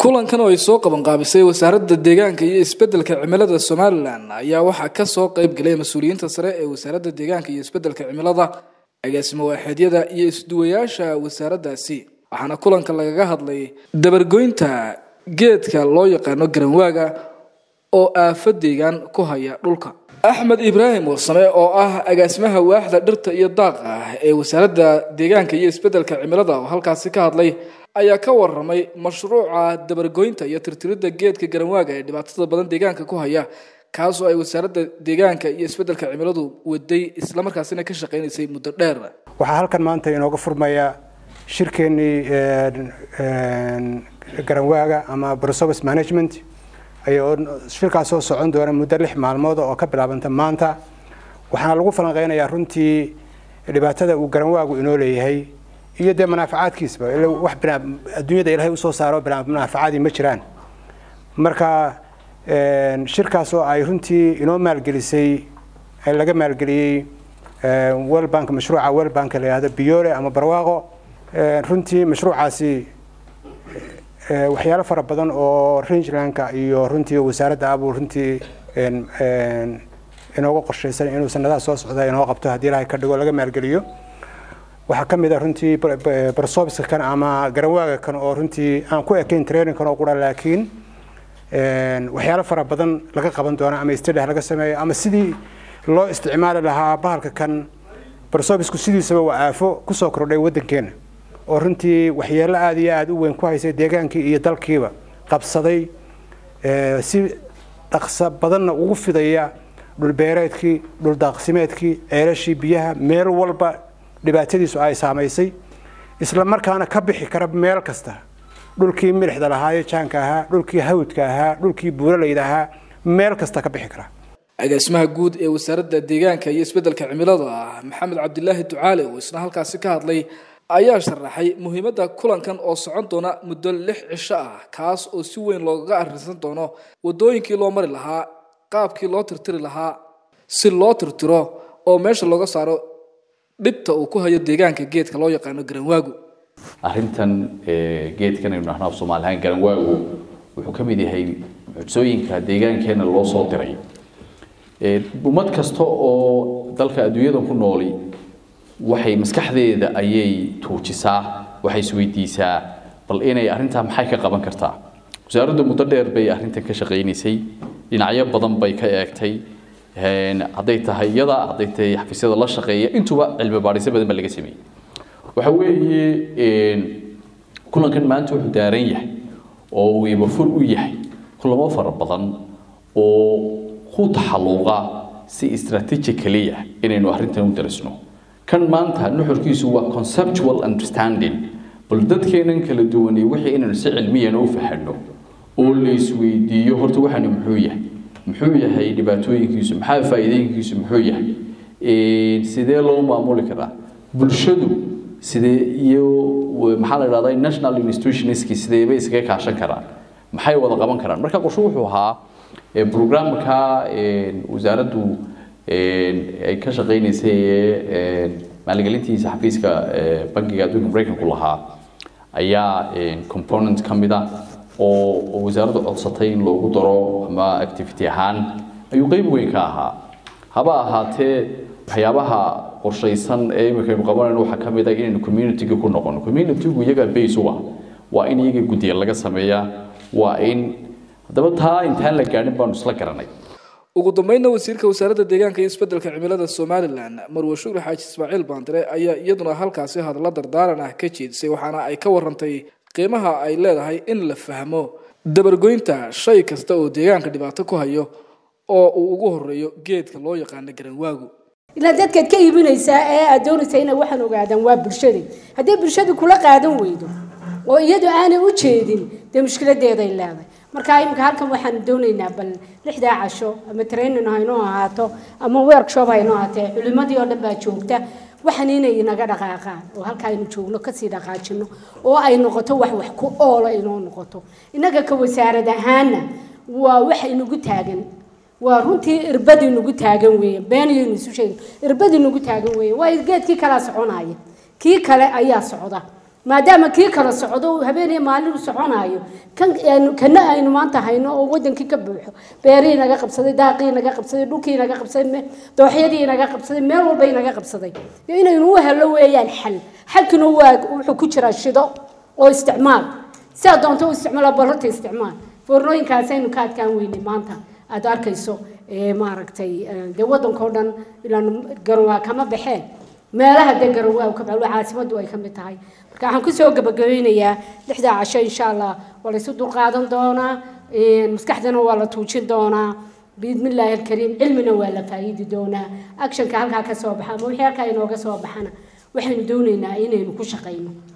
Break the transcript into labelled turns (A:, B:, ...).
A: kulankan oo ay soo qabanqaabisay wasaaradda deegaanka iyo isbeddelka cimilada somalilan ayaa waxaa kasoo qayb galay mas-uuliyiinta sare ee wasaaradda deegaanka iyo isbeddelka cimilada agaasimo waaxeedyada iyo isduwayaasha wasaaraddaasi waxaana kulanka lagaga hadlay dabargoynta geedka loo yaqaano garanwaaga oo aafo deegaan ku haya dhulka axmed ibraahim warsame oo ah agaasimaha waaxda dhirta iyo daaqa ee wasaaradda deegaanka iyo isbeddelka cimilada oo halkaasi ka hadlay ayaa ka waramay mashruuca dabargoynta iyo tirtiridda geedka garanwaaga ee dhibaatada badan deegaanka ku haya kaasoo ay wasaaradda deegaanka iyo isbeddelka cimiladu waday islamarkaasina ka shaqaynaysay muddo dheer
B: waxaa halkan maanta inooga furmaya shirkeennii garanwaaga ama brosovis management ayoo shirkaas soo socon doona muddo lix maalmood oo ka bilaabanta maanta waxaana lagu falanqeynayaa runtii dhibaatada uu garanwaagu inoo leeyahay iyo dee manaafacaadkiisba wax adduunyada ilaahay usoo saaro manaafacaadii ma jiraan marka shirkaas oo ay runtii inoo maalgelisay laga maalgeliyey world bank mashruuca world bank la yihahdo biyole ama barwaaqo runtii mashruucaasi waxyaalo fara badan oo rangelandka iyo runtii wasaaradda abuu runtii inooga qorshaysan inuu sanadaha soo socda inoo qabto haddii ilaahay ka dhigo laga maalgeliyo waxaa ka mid a runtii barsobiska kan ama garanwaaga kan oo runtii aan ku ekayn trainingkan oo qura laakiin waxyaalo fara badan laga qaban doona ama stadh laga sameeyo ama sidii loo isticmaali lahaa bahalka kan barsobisku sidiisaba waa aafo kusoo kordhay waddankeena oo runtii waxyeelo aada iyo aada u weyn ku haysay deegaankii iyo dalkiiba qabsaday si dhaqso badanna ugu fidaya dhulbeereedkii dhuldaaqsimeedkii ceelashii biyaha meel walba dhibaatadiisu ay saamaysay isla markaana ka bixi kara meel kasta dhulkii milixda lahaayo jaanka ahaa dhulkii hawdka ahaa dhulkii buuralayda ahaa meel kasta ka bixi kara
A: agaasimaha guud ee wasaaradda deegaanka iyo isbeddelka cimilada maxamed cabdilaahi ducaale oo isna halkaasi ka hadlay ayaa sharaxay muhiimadda kulankan oo socon doona muddo lix cisho ah kaas oo si weyn loogaga arrinsan doono waddooyinkii loo mari lahaa qaabkii loo tirtiri lahaa si loo tirtiro oo meesha looga saaro dhibta uu ku hayo deegaanka geedka loo yaqaano garanwaagu
C: arrintan geedkan aynu dhahno af soomaalihaan garanwaagu wuxuu ka mid yahay mucjisooyinka deegaankeena loo soo diray ummad kasta oo dalka adduunyadan ku nooli waxay maskaxdeeda ayay tuujisaa waxay isweydiisaa bal inay arrintaa maxay ka qaban kartaa wasaaraddu muddo dheer bay arrintan ka shaqaynaysay dhinacyo badan bay ka eegtay hadday tahay iyada hadday tahay xafiisyada la shaqeeya intuba cilmi baadhisyo badan baa laga sameeyey waxa weeye kulankan maanta wuxuu daaran yahay oo uu ibafur u yahay kulamo fara badan oo ku taxalluqa si strategically ah inaynu arrintan u darisno kan maanta nuxurkiisu waa conceptual understanding bal dadkeenan kala duwanay wixii inaynu si cilmiyan u fahanno oo la isweydiiyo horta waxaani muxuu yahay muxuu yahay dhibaatooyinkiisu maxaa faa'iidooyinkiisu muxuu yahay sidee loo maamuli karaa bulshadu sidee iyo maxaa la idhahdaa national institutionski sideebay iskaga kaashan karaan maxay wada qaban karaan marka qorshe wuxuu ahaa programka wasaaraddu ay ka shaqaynaysay ee maalgelintiisa xafiiska bankiga adduunka maraykanku lahaa ayaa component ka mid ah oo wasaaraddu codsatay in loogu daro ama activity ahaan ayuu qeyb weyn ka ahaa haba ahaatee waxyaabaha qorshaysan ee imika aynu qabanayno waxaa ka mid ah inaynu community-ga ku noqono community-gu iyaga base u ah waa in iyaga guddiya laga sameeyaa waa in haddaba taa intaan la gaadhin baanu isla garanay
A: ugu dambeynna wasiirka wasaaradda deegaanka iyo isbeddelka cimilada somalilan marwe shukri xaaji ismaaciil baandire ayaa iyaduna halkaasi hadallo dardaaran ah ka jeedisay waxaana ay ka warantay qiimaha ay leedahay in la fahmo dabargoynta shay kasta oo deegaanka dhibaato ku hayo oo uu ugu horeeyo geedka loo yaqaano garanwaagu
D: ilaa dadkaad ka iibinaysaa ee aad doonaysaa inay waxaan ogaadaan waa bulshadii haddii bulshadu kula qaadan weydo oo iyadu aanay u jeedin dee mushkiladeeday leedahay marka imika halkan waxaan doonaynaa bal lixdaa casho ama training haynoo ahaato ama workshop haynoo ahaatee culimadii oo dhan baa joogta waxaan inay inaga dhaqaaqaan oo halka aynu joogno kasii dhaqaajino oo ay noqoto wax wax ku oola inoo noqoto innaga ka wasaarad ahaana waa wax inagu taagan waa runtii irbadii nagu taagan weeye beeniyaynu isu sheegin irbadii nagu taagan weeye waa geedkii kalaa soconaya kii kale ayaa socda maadaama kii kala socdo uu habeen iyo maalin u soconayo kan aynu- kana aynu maanta hayno oo wadankii ka buuxo beerihii naga qabsaday daaqii naga qabsaday dhulkii naga qabsaday me- dooxyadii naga qabsaday meel walba naga qabsaday iyo inaynu u helo weeyaan xal xalkina waa wuxuu ku jiraa shido oo isticmaal sidaa doonto u isticmaala barrata isticmaal foornooyinkaas aynu ka adkaan weynay maanta aada arkayso ee maaragtay ee, dee waddankao dhan ilaan garawaa kama baxeen meelaha dee garawaa ka baxo caasimaddu ay ka mid tahay marka waxaan kusoo gabagabeynayaa lixdaa casho insha allah waa laysu dulqaadan doonaa een, maskaxdana waa la tuujin doonaa biidmi illaahi alkariim cilmina waa la faa'iidi doonaa actionka halkaa ka soo baxa ama wixii halkaa inooga soo baxana waxaynu doonaynaa inaynu ku shaqayno